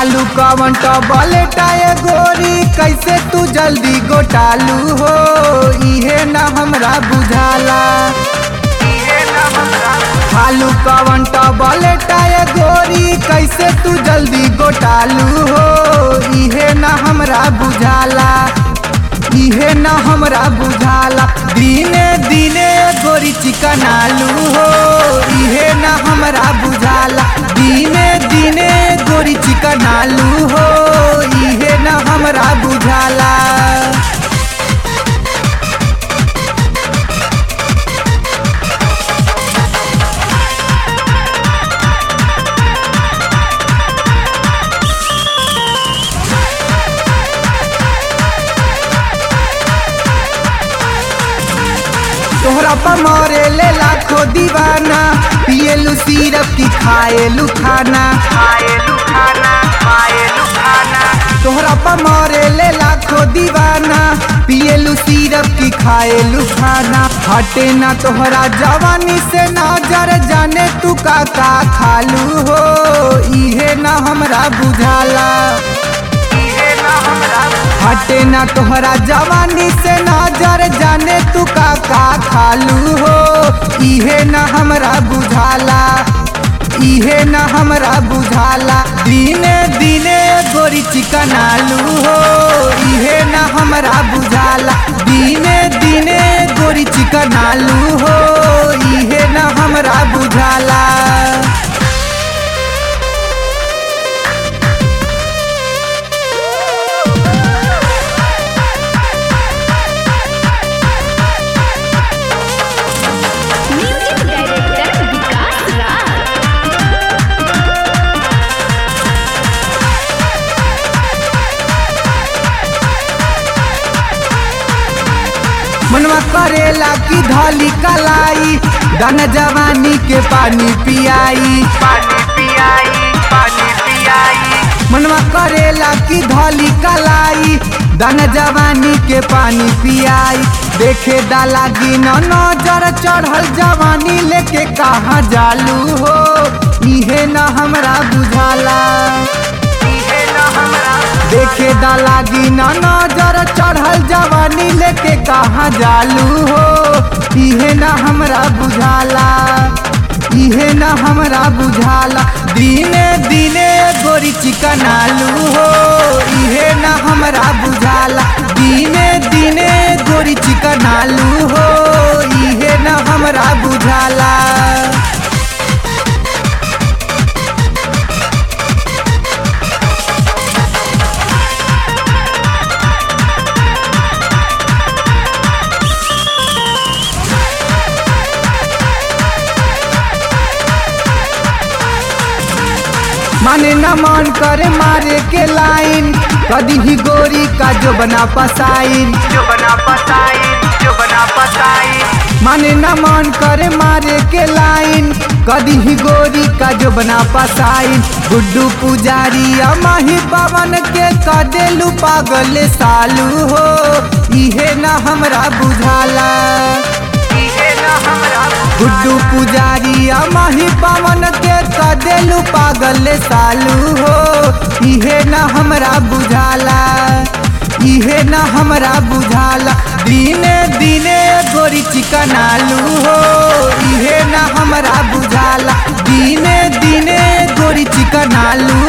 खालू कवन टबलेटाए गोरी कैसे तू जल्दी गोटालू हो इहे ना हमरा बुझाला खालू कवन टबलेटाए गोरी कैसे तू जल्दी गोटालू हो इहे ना हमरा बुझाला इहे ना हमरा बुझाला दिने दिने गोरी चिकन आलू हो इहे ना हमरा बुझाला दिने दिने गोरी चिकन आलू हो इहे ना हमरा बुझाला तोहरा पर मरे ले लाखो दीवाना पिएलू सिरप की खाएलू खाना तोहरा पर मरे ले लाखो दीवाना पिएलू सिरप की खाएलू खाना हटे ना तोहरा जवानी से नजर जाने तू का का खालू हो इहे ना हमरा बुझाला हटे ना तोहरा जवानी से नजर जाने तू का का खालू हो इहे ना हमरा बुझाला इहे ना हमरा बुझाला दिने दिने गोरी चिकन आलू हो इहे ना हमरा बुझाला दिने दिने गोरी चिकन आलू हो इहे ना हमरा बुझाला म्यूजिक डायरेक्टर विकास राज मनवा करेला की धली कलाई दन जवानी के पानी पियाई मनवा करेला की धली कलाई दन जवानी के पानी पियाई देखे डाला गिन नजर चढ़ल जवानी लेके कहाँ जालू हो इहे न हमरा बुझाला देखे डाला गिन नजर चढ़ल जवानी लेके कहाँ जालू हो इहे न हमरा बुझाला इहे न हमरा बुझाला दिने दिने गोरी चिकन आलू हो इहे न हमरा बुझाला दिने दिने गोरी चिकन आलू हो इहे न हमरा बुझाला माने न मन करे मारे के लाइन कदी ही गोरी का जो बना पसाइन माने न मन करे मारे के लाइन कदी ही गोरी का जो बना पसाइन गुड्डू पुजारी अमाही पवन के कदेलू पागल सालू हो इहे न हमरा बुझाला गुड्डू पुजारी अमाही पवन के कदेलू पागल सालू हो इहे न हमरा बुझाला इहे न हमरा बुझाला दिने दिने गोरी चिकन आलू हो इहे न हमरा बुझाला दिने दिने गोरी चिकन आलू